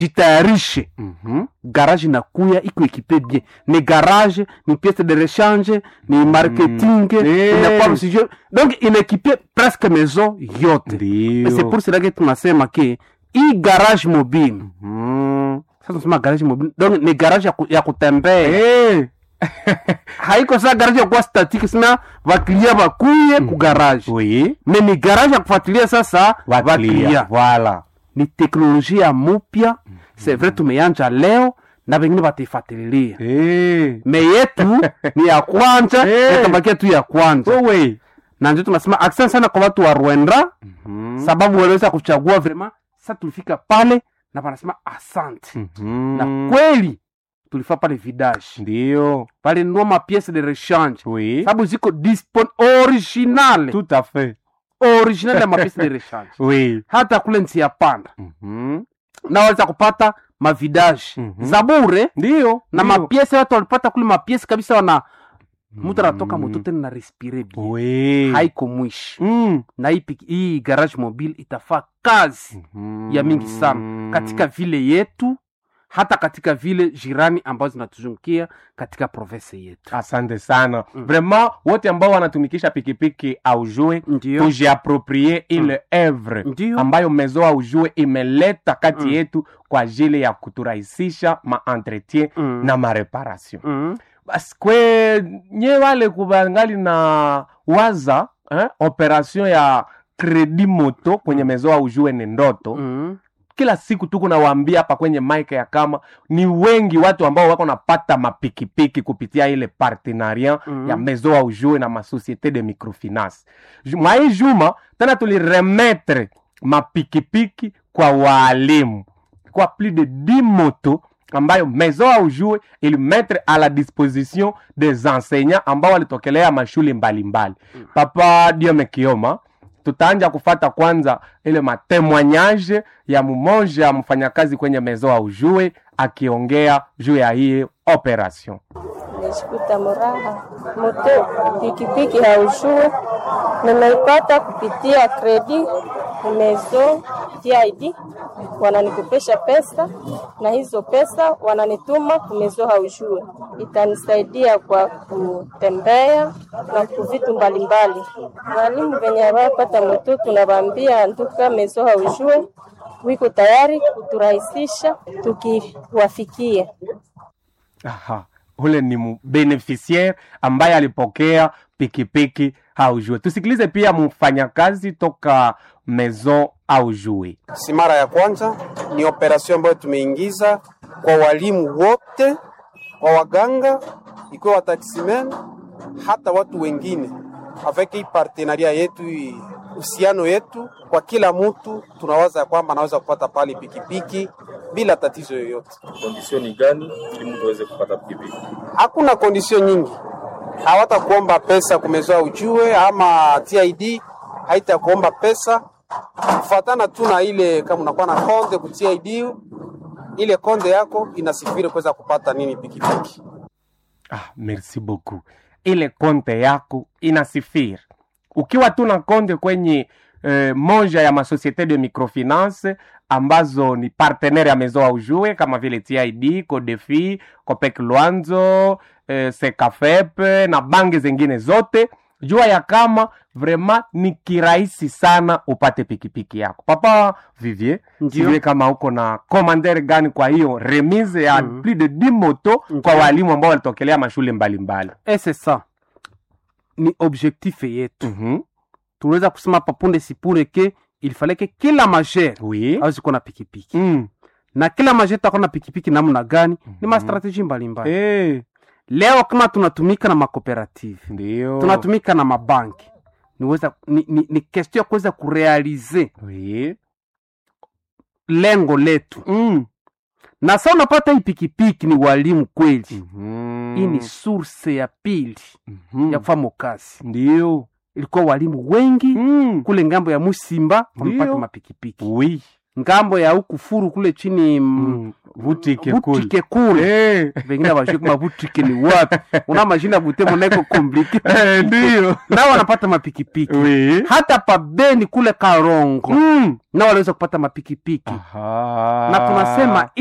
jitayarishe Mhm. garage inakuya iko ekipe bien ni garage ni piece de rechange ni marketing Eh. inakuwa msijue donc inaekipie presque maison yote Ndio. Et c'est pour cela que tunasema ke hii garage mobile Mhm. sasa tunasema garage mobile donc ni garage ya, ku, ya kutembea Eh. haiko saa garage ya kuwa statique sina vaklia vakuye ku garage Oui. me ni garage ya kufuatilia sasa Waklia. Voilà. ni teknolojia mupya c'est vrai tumeyanja leo na vengine wataifuatililia Eh. me yetu ni ya kwanja Eh. itabakia tu ya kwanja Wewe. na ndio tunasema asante sana kwa watu wa rwanda Mhm. sababu waliweza kuchagua vrema sa tulifika pale na wanasema asante Mhm. na kweli tulifaa pale vidage Ndio. pale nua mapiece de rechange Oui. sababu ziko dispon original Tout à fait. original ya mapiece de rechange Oui. hata kule nsi ya panda Mhm. na waweza kupata mavidage Mhm. za bure Ndio. na ndio. mapiese watu walipata kule mapiese kabisa wana mtu anatoka moto tena na respire bien Oui. haiko mwishi Mm. na hii, piki- hii garage mobile itafaa kazi Mhm. ya mingi sana katika vile yetu hata katika vile jirani ambazo zinatuzungukia katika province yetu asante sana Mm. vraiment wote ambao wanatumikisha pikipiki aujue ndio tujiaproprie ile evre ndio ambayo mezo aujue imeleta kati Mm. yetu kwa ajili ya kuturahisisha maentretien Mm. na mareparation Mm. basi kwe nye wale kubangali na waza eh, operation ya kredi moto kwenye mezo aujue ni ndoto Mm. kila siku tuko nawaambia hapa kwenye mike ya kama ni wengi watu ambao wako napata mapikipiki kupitia ile partenariat Mhm. ya maison au joue na masociété de microfinance Ju- mwa hii juma tena tuliremetre mapikipiki kwa waalimu kwa plus de 10 moto ambayo maison au joue ilimetre à la disposition des enseignants ambao walitokelea mashule mbalimbali papa diome kioma tutaanja kufata kwanza ile matemoignage ya mmoja mfanyakazi kwenye mezo au jue akiongea juu ya hii operation Nimeshikuta muraha moto pikipiki haujue, nimeipata kupitia kredi mezo TID, wananikopesha pesa na hizo pesa wananituma kumezo haujue, itanisaidia kwa kutembea na kuvitu mbalimbali. Walimu venye wapata moto tunawaambia nduka mezo haujue wiko tayari kuturahisisha tukiwafikia. Aha. ule ni mu- beneficiaire ambaye alipokea pikipiki au jue tusikilize pia mfanyakazi toka maison au jue si mara ya kwanza, ni operasyon ambayo tumeingiza kwa walimu wote, kwa waganga, ikiwa wataksimen, hata watu wengine, avec hii partenaria yetu, hii uhusiano yetu, kwa kila mtu tunawaza ya kwamba anaweza kupata pale pikipiki bila tatizo yoyote. kondisio gani ili mtu aweze kupata pikipiki? Hakuna kondisio nyingi, hawata kuomba pesa kumezoa ujue, ama TID haitakuomba pesa kufatana tu na ile, kama unakuwa na konde ku TID, ile konde yako inasifiri kuweza kupata nini pikipiki. ah, merci beaucoup ile konte yako inasifiri ukiwa tu na konte kwenye eh, moja ya masociete de microfinance ambazo ni partenaire ya maison au jue kama vile tid codefi copec luanzo eh, secafep na bangi zingine zote jua ya kama vraiment ni kirahisi sana upate pikipiki yako papa vivier Ndio. sijue kama uko na commander gani kwa hiyo remise ya Mhm. plus de 10 moto kwa Ndio. walimu ambao walitokelea mashule mbalimbali et c'est ça ni objectif yetu Mhm. tunaweza kusema hapa punde sipure ke il fallait ke kila majere oui awezi kuwa na pikipiki Mm. na kila majere takuwa na pikipiki namna gani ni Mhm. mastrateji mbalimbali Eh, leo kama tunatumika na makooperative ndio tunatumika na mabanki niweza ni, ni, ni question ya kuweza kurealize oui lengo letu Mm. na sa unapata hii pikipiki ni walimu kweli Mhm. hii ni source ya pili Mhm. ya kufanya kazi ndio ilikuwa walimu wengi Mm. kule ngambo ya musimba wamepata Ndio. mapikipiki oui ngambo ya huku furu kule chini mm. Mm. vutike kule butike kule Eh, vengine avajue kama butike ni wapi una mashina butemo naiko komplike eh, ndiyo nao wanapata mapikipiki Oui. hata pabeni kule karongo Mm. nao waliweza kupata mapikipiki Aha. na tunasema